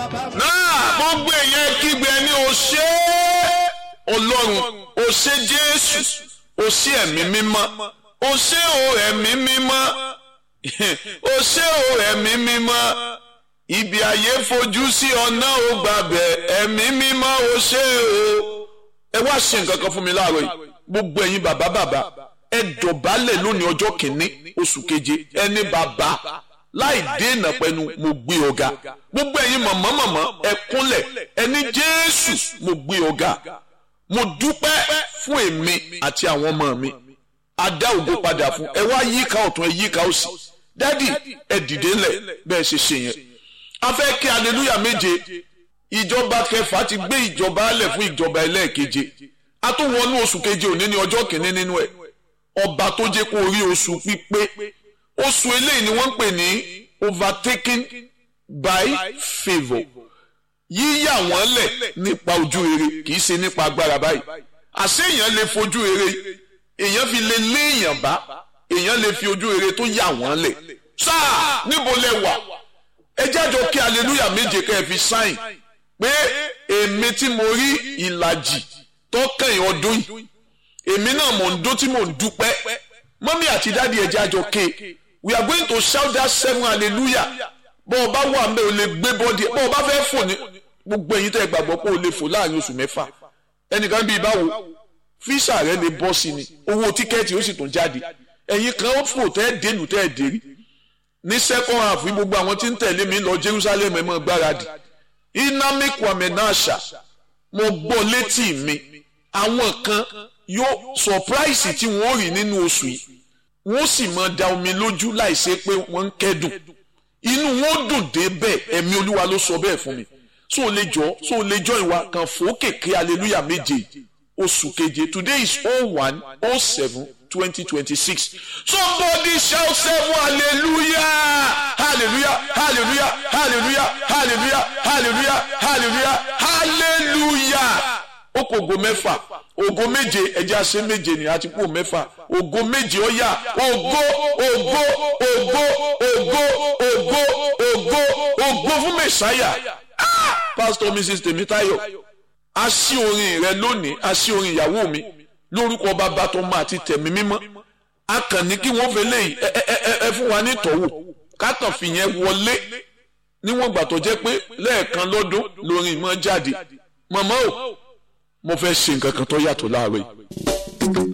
náà gbogbo èèyàn kígbe ní o ṣé ọlọ́run o ṣé jésù o ṣé ẹ̀mí mímọ́ o ṣé o ẹ̀mí mímọ́ o ṣé o ẹ̀mí mímọ́ ibi ayé fojú sí ọ̀nà ò gbàbẹ̀ ẹ̀mí mímọ́ o ṣé o ẹ wá ṣe nǹkan kan fún mi láàárọ̀ yìí gbogbo ẹ̀yin bàbá bàbá ẹ dọ̀bálẹ̀ lónìí ọjọ́ kìíní oṣù keje ẹni bàbá láì dènà pẹ̀lú mo gbé ọ̀gá gbogbo ẹ̀yin mọ̀mọ́ mọ̀mọ́ ẹ kúnlẹ̀ ẹni jésù mo gbé ọ̀gá mo dúpẹ́ fún èmi àti àwọn ọmọ mi adá ògo padà fún ẹ wá yíká ọ̀tún ẹ yíká òsì dádì ẹ dìde ńlẹ̀ bẹ́ẹ̀ ṣe ṣe yẹn a fẹ́ kí aleluya méje ìjọba kẹfà ti gbé ìjọba alẹ̀ fún ìjọba ẹlẹ́ẹ̀keje a tún wọnú oṣù keje òní ní ọjọ́ kìíní nínú ẹ̀ ọba tó jẹ́ kó rí oṣù pípé oṣù eléyìí ni wọ́n ń pè ní overtaken by favour yíyà wọ́n lẹ̀ nípa ojú rere kì í ṣe nípa agbára báyìí àṣé èèyàn lè fojú rere èèyàn fi lè lé èèyàn bá èèyàn lè fi ojú rere tó yà wọ́n lẹ̀ sáà níbo lẹ wà ẹ jájọ kí aleluya méje kẹ́ ẹ fi sáìn pé èmi tí mo rí ìlàjì tọ́kàn ọdún yìí èmi náà mò ń dó tí mò ń dúpẹ́ mọ́mí àti dáàdi ẹ jájọ ké we are going to shout that seven hallelujah bọ́ ọ bá wà mẹ́ o lè gbé bọ́ọ̀dì bọ́ ọ bá fẹ́ fò ní gbogbo ẹ̀yin tẹ́ ẹ gbàgbọ́ pé o lè fò láàrin oṣù mẹ́fà ẹnìkan bíi báwo fíṣà rẹ lè bọ́ sí ni owó tíkẹ́ẹ̀tì ó sì tún jáde ẹ̀yin kan ó fò tẹ́ ẹ dénú tẹ́ ẹ dérí ní second half ní gbogbo àwọn tí ń tẹ̀lé mi lọ Jerusalem ẹ̀ mọ́ gbáradì inami kwame nasha mo gbọ́ létí mi àwọn kan yóò surprise tí wọ́n rí nínú oṣù yìí wọ́n sì máa da omi lójú láìsí pé wọ́n ń kẹ́dùn inú wọn dùn dé bẹ́ẹ̀ ẹ̀mí olúwa ló sọ bẹ́ẹ̀ fún mi so lè jọ so lè jọ ìwà kan fòókèké hallelujah méje oṣù keje today is oh one oh seven twenty twenty six somebody shout seven hallelujah hallelujah hallelujah hallelujah hallelujah hallelujah hallelujah hallelujah ó kò ògo mẹ́fà ògo méje ẹ̀jẹ̀ àṣẹ méje ni àti kó mẹ́fà ògo méje ó yá ògo ògo ògo ògo ògo ògo ògo fún mẹ́sàáyà pásítọ̀ mrs tèmítáyọ̀ a sí orin rẹ lónìí a sí orin ìyàwó mi lórúkọ bàbá tó máa ti tẹ̀mí mímọ́ a kàn ní kí wọ́n fẹ́ léyìí ẹ ẹ ẹ ẹ fún wa ní ìtọ́wò ká kàn fìyẹn wọlé níwọ̀n gbà tó jẹ́ pé lẹ́ẹ̀kan lọ́dún lórin ìmọ̀ jáde mọ̀mọ́ o mo fẹ́ ṣe nǹkan kan tó yàtọ̀ láàárọ̀ yìí.